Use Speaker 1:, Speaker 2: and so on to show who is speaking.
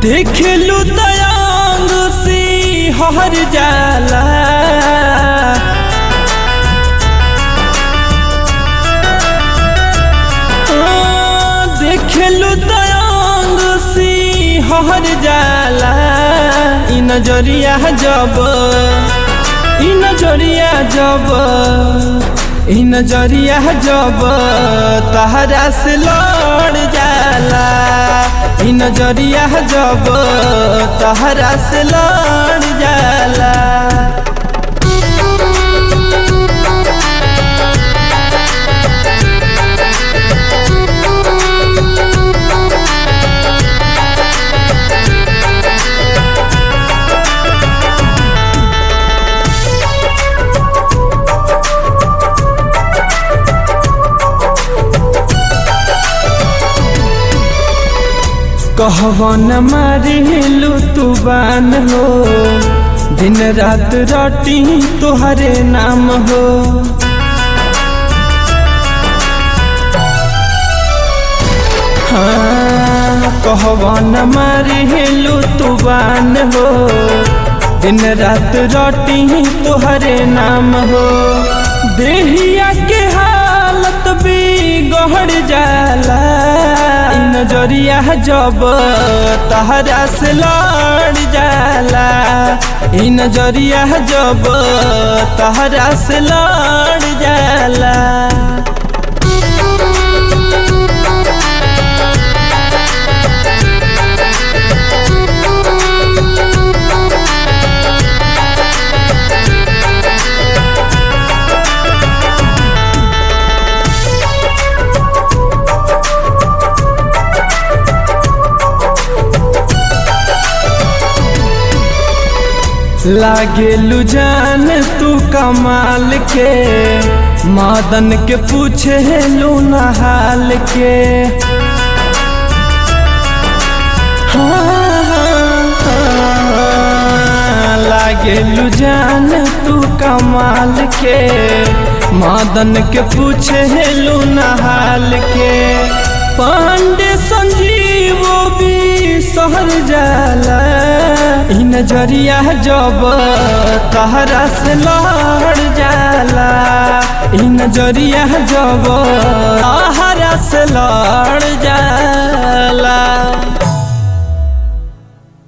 Speaker 1: देखलू दयांग सी हर जाला हाँ, देखलू दयांग सी हर जाला इ नजरिया जब इ नजरिया जब इ नजरिया जब तहरा से लड़ जाला इ नजरिया जब तहरा से लड़ जाला कहवन मारिलू तू बान हो दिन रात रटी तोहरे नाम हो हाँ कहवन मारिलू तू बान हो दिन रात रटी तोहरे नाम हो देहिया के हालत भी गहड़ जाला इ नजरिया जब तहरा से लड़ जाला इ नजरिया जब तहरा से लड़ जाला लागेलू जान तू कमाल के मादन के पूछे लू नहाल के हाँ, हाँ, हाँ, लागेलू जान तू कमाल के मादन के पूछे लू नहाल के पांडे संजीवो भी सहर जाला इ नजरिया जब तहरा से लड़ जाला इ नजरिया जब तहरा